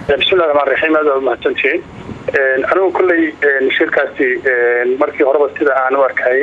bismillahi raxmaan raxiim aad waa mahadsantihiin anigu kolley shirkaasi markii horeba sida aan u arkayay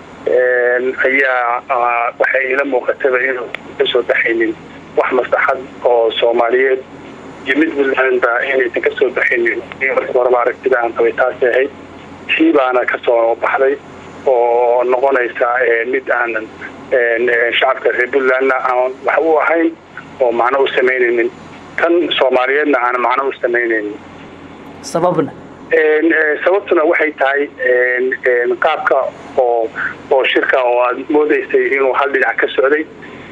ayaa waxay ila muuqataba inuu kasoo baxaynin wax maslaxad oo soomaaliyeed iyo mid puntlandba inaysan kasoo baxaynin markii horeba aragtida aan qabay taasi ahayd tii baana kasoo baxday oo noqonaysa mid aanan shacabka reer puntlandna aan wax u ahayn oo macno u samaynaynin tan soomaaliyeedna aan macno u samaynaynin sababna sababtuna waxay tahay qaabka oo oo shirka oo aad moodaysay inuu hal dhinac ka socday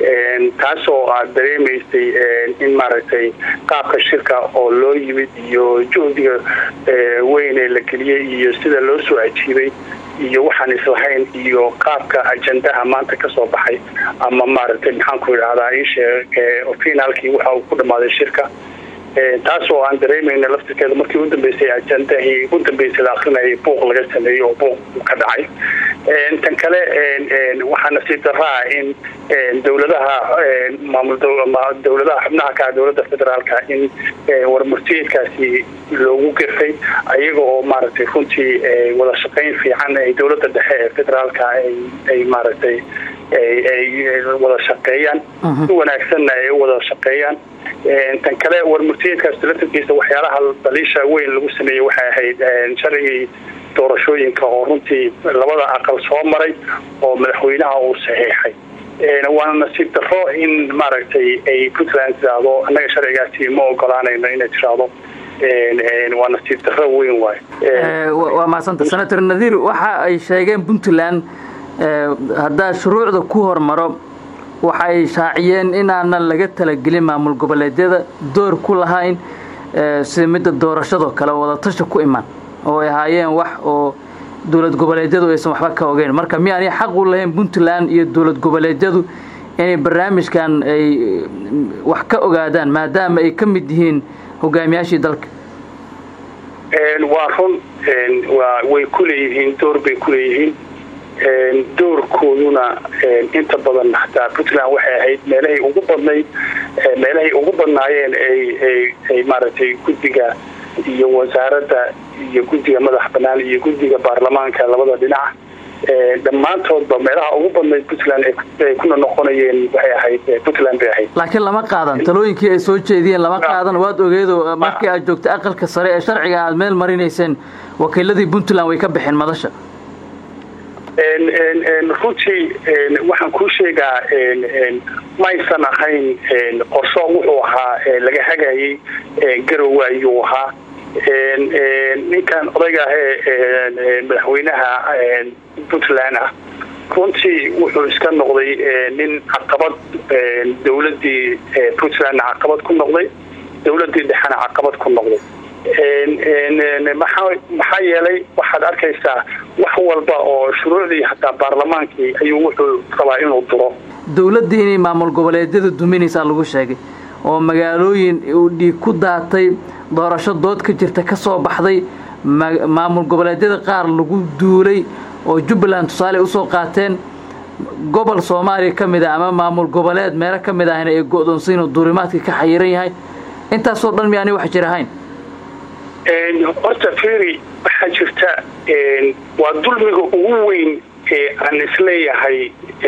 taasoo aad dareemaysay in maaragtay qaabka shirka oo loo yimid iyo juhdiga weyn ee la geliyey iyo sida loo soo ajiibay iyo waxaan islahayn iyo qaabka ajendaha maanta kasoo baxay ama maaragtay maxaanku idhahdaa ishee finaalkii waxa uu ku dhammaaday shirka taas oo aan dareemayna laftirkeeda markii u dambeysay ajendahii ugu dambeysay la akrinayay buuq laga sameeyey oo buuq ka dhacay tan kale waxaa nasiib daraa in dowladaha maamul dowladaha xubnaha ka dowladda federaalka in warmurtiyeedkaasi loogu gefay ayaga oo maaragtay runtii wada shaqayn fiican ay dowladda dhexe ee federaalka ay maaragtay ay wada shaqeeyaan si wanaagsanna ay u wada shaqeeyaan tan kale warmurtiyeedkaas laftirkiisa waxyaalaha daliisha weyn lagu sameeyey waxay ahayd sharcigii doorashooyinka oo runtii labada aqal soo maray oo madaxweynaha uu saxiixay waana nasiib daro in maaragtay ay puntland tiraahdo annaga sharcigaasi ma ogolaanayno inay tiraahdo waa nasiib daro weyn waayo waa mahadsanta senator nadiir waxa ay sheegeen puntland haddaa shuruucda ku hormaro waxay shaaciyeen inaanan laga talagelin maamul goboleedyada door ku lahayn sida midda doorashadoo kale wadatasha ku iman oo ay ahaayeen wax oo dowlad goboleedyadu aysan waxba ka ogeyn marka miyaanay xaq u lahayn puntland iyo dowlad goboleedyadu inay barnaamijkan ay wax ka ogaadaan maadaama ay ka mid yihiin hogaamiyaashii dalka waa run way ku leeyihiin door bay ku leeyihiin doorkooduna inta badan hataa puntland waxay ahayd meelahay ugu badnayd meelahay ugu badnaayeen ay maaragtay guddiga iyo wasaaradda iyo guddiga madax banaan iyo guddiga baarlamaanka labada dhinac dhammaantoodba meelaha ugu badnayd puntland ay kuna noqonayeen waxay ahayd puntland bay ahayd laakiin lama qaadan talooyinkii ay soo jeediyeen lama qaadan waad ogeedo markii aad joogtay aqalka sare ee sharciga aad meel marinayseen wakiiladii puntland way ka baxeen madasha runtii waxaan kuu sheegaa maysan ahayn qorsho wuxuu ahaa laga hagayay garowe ayuu ahaa ninkan odayga ahee madaxweynaha puntland ah runtii wuxuu iska noqday nin caqabad dowladii puntlandna caqabad ku noqday dowladii dhexena caqabad ku noqday maxaa yeelay waxaad arkaysaa wax walba oo shuruucdii hataa baarlamaankii ayuu wuxuu rabaa inuu duro dowladdii inay maamul goboleedyada duminaysaa lagu sheegay oo magaalooyin uu dhiig ku daatay doorasho dood ka jirta ka soo baxday maamul goboleedyada qaar lagu duulay oo jubbaland tusaale usoo qaateen gobol soomaaliya ka mid ah ama maamul goboleed meelo ka mid ahna ee go-doonsan oo duurimaadka ka xayiran yahay intaasoo dhan miyaanay wax jir ahayn horta feri waxaa jirta waa dulmiga ugu weyn ee aan isleeyahay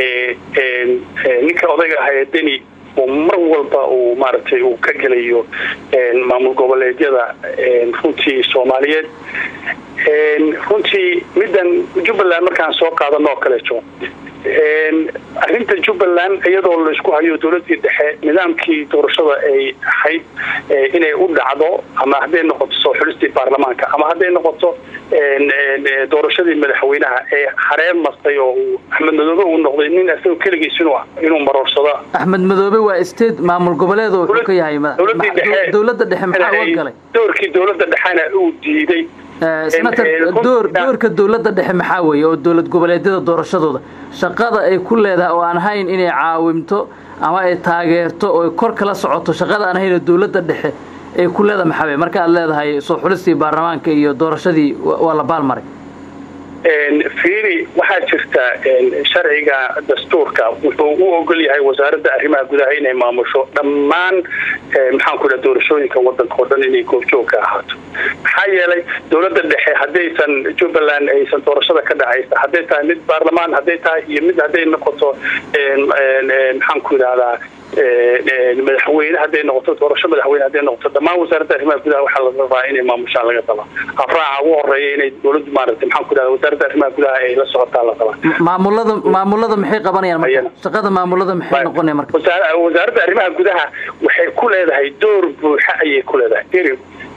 ninka odayga ahaa ee deni oo mar walba uu maaragtay uu ka gelayo maamul goboleedyada runtii soomaaliyeed runtii middan jubbaland markaan soo qaadano oo kaleeto arrinta jubbaland iyadoo laisku hayo dowladii dhexe nidaamkii doorashada ay ahayd inay u dhacdo ama hadday noqoto soo xulistii baarlamaanka ama hadday noqoto doorashadii madaxweynaha ee hareer mastay oo axmed madoobe uu noqday nin isagoo keligiis inuu maroorsado axmed madoobe waa state maamul goboleed oo wuxuu ka yahay dowladda dhexe maxaa uga galay doorkii dowladda dhexena uu diiday senator door doorka dowladda dhexe maxaa weeye oo dowlad goboleedyada doorashadooda shaqada ay ku leedahay oo aan hayn inay caawimto ama ay taageerto oo kor kala socoto shaqada aan hayn oo dowladda dhexe ay ku leedahay maxaa weye marka aad leedahay soo xulistii baarlamaanka iyo doorashadii waa la baalmaray fiiri waxaa jirta sharciga dastuurka wuxuu u ogol yahay wasaaradda arrimaha gudaha inay maamusho dhammaan maxaanku dhaha doorashooyinka wadanka oo dhan inay goobjoog ka ahaato maxaa yeelay dowladda dhexe haddaysan jubbaland aysan doorashada ka dhacaysa hadday tahay mid baarlamaan hadday tahay iyo mid hadday noqoto maxaanku idhahdaa madaxweyne hadday noqoto doorasho madaxweyne hadday noqoto dhammaan wasaaradda arrimaha gudaha waxaa laga rabaa inay maamushaan laga rabaa afraaca ugu horeeya inay dowladdu maaragtay maxaan ku idhahda wasaaradda arrimaha gudaha ay la socotaa la rabaa maamulada maamulada maxay qabanayaan marka shaqada maamulada maxay noqonaya marka wasaaradda arrimaha gudaha waxay ku leedahay door buuxa ayay ku leedahay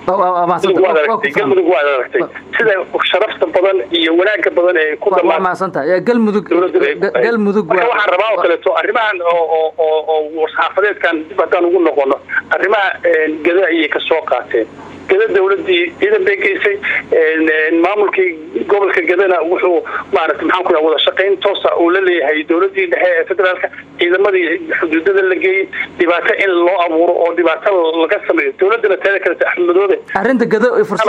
galmudug waad aragtay sida sharafta badan iyo wanaaga badan ee ku dhamaansantahay galmudug galmudug marka waxaan rabaa oo kaleeto arrimahan oo warsaxaafadeedkan dib haddaan ugu noqono arrimaha gada ayay ka soo qaateen gada dawladii ciidan bay geysay maamulkii gobolka gadana wuxuu maarata maxaan ku wada shaqayn toosa uu la leeyahay dowladii dhexe ee federaalka ciidamadii xuduudada la geeyey dhibaato in loo abuuro oo dhibaato laga sameeyo dowladana teeda kaleta axmedoobe arrinta gado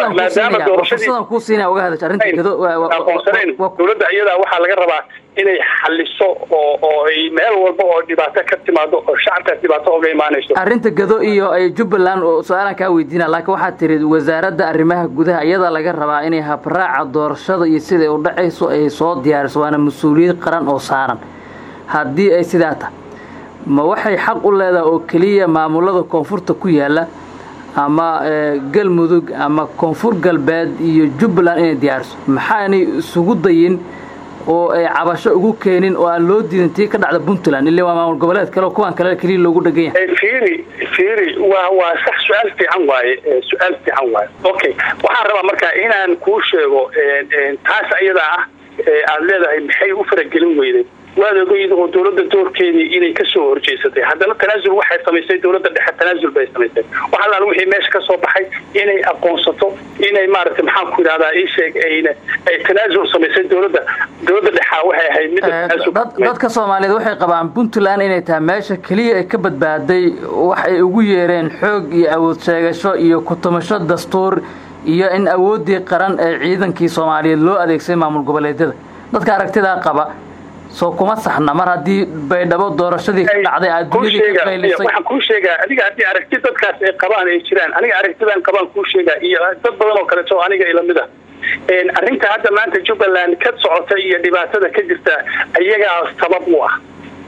fursadan kuu siinaya uga hadasha arrinta gado aqoonsanayn dowladda iyadaa waxaa laga rabaa inay xaliso oo oo ay meel walba oo dhibaato ka timaado oo shacabkaas dhibaato oga imaanayso arrinta gado iyo ay jubbaland oo su-aalan kaa weydiina laakiin waxaad tiri wasaaradda arrimaha gudaha iyadaa laga rabaa inay habraaca doorashada iyo siday u dhacayso ay soo diyaariso waana mas-uuliyad qaran oo saaran haddii ay sidaa tahay ma waxay xaq u leedahay oo keliya maamulada koonfurta ku yaala ama galmudug ama koonfur galbeed iyo jubbaland inay diyaariso maxaanay isugu dayin oo ay cabasho ugu keenin oo aan loo diidin tii ka dhacda puntland ille waa maamul goboleed kale kuwan kale keliya loogu dhegan yahay fiiri fiiri waa waa sax su-aal fiican waaye su-aal fiican waaye okay waxaan rabaa marka inaan kuu sheego taas iyada ah aada leedahay maxay u faragelin weyday waad ogeyd oo dowladda doorkeedii inay kasoo horjeysatay haddana tanaasul waxay samaysay dowladda dhexe tanaasul bay samaysay wax allaal wixii meesha ka soo baxay inay aqoonsato inay maaragtay maxaan ku yidhahdaa ii sheeg ayna ay tanaasul samaysay dowladda dowladda dhexaa waxay ahayd midda tanaasul dadka soomaaliyeed waxay qabaan puntland inay tahay meesha keliya ay ka badbaaday wax ay ugu yeereen xoog iyo awood sheegasho iyo kutumasho dastuur iyo in awooddii qaran ee ciidankii soomaaliyeed loo adeegsaday maamul goboleedyada dadka aragtidaa qaba soo kuma saxna mar haddii baydhabo doorashadii ka dhacday waxaan kuu sheegaa adiga haddii aragti dadkaas ay qabaan ay jiraan aniga aragtidan qabaan kuu sheegaa iyo dad badan oo kaleeto aniga ilamid a arrinta hadda maanta jubbaland ka socota iyo dhibaatada ka jirta iyagaa sabab u ah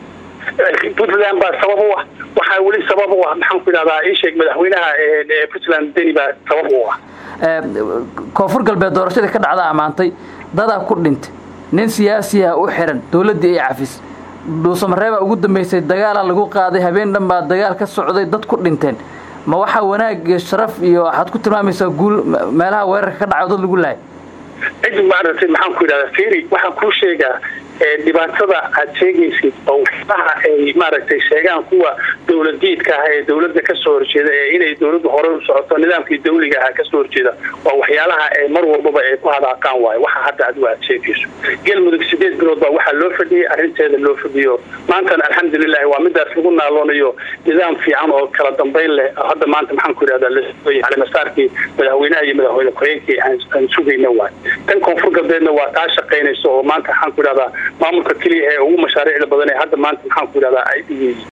puntland baa sabab u ah waxaa weli sabab u ah maxaan ku idhahdaa ii sheeg madaxweynaha puntland deni baa sabab u ah koonfur galbeed doorashadii ka dhacda ammaantay dadaa ku dhintay nin siyaasiya u xiran dowladdii ay cafis dhuusamareebaa ugu dambaysay dagaala lagu qaaday habeen dhan baa dagaal ka socday dad ku dhinteen ma waxaa wanaag iyo sharaf iyo waxaad ku tilmaamaysaa guul meelaha weerarka ka dhaco dad lagu lahay cid maaragtay maxaan ku yidhahdaa firi waxaan kuu sheegaa dhibaatada aad sheegaysid oo waxyaalaha ay maaragtay sheegaan kuwa dowladiidka ah ee dowladda kasoo horjeeda ee inay dowladdu hore u socoto nidaamkii dawliga aha kasoo horjeeda waa waxyaalaha ee mar walbaba ay ku hadaaqaan waayo waxa hadda adigu aad sheegayso galmudug sideed bilood baa waxaa loo fadhiyey arrinteeda loo fadhiyo maantana alxamdulilahi waa midaas lagu naaloonayo nidaam fiican oo kala dambayn leh hadda maanta maxaan ku yidhahdaa calimasaarkii madaxweynaha iyo madaxweyne ku-xigeenkii aan sugayna waay tan koonfur galbeedna waa taa shaqaynayso oo maanta maxaan ku yidhahdaa maamulka keliya ee ugu mashaariicda badan ee hadda maanta maxaan ku yidhahdaa ay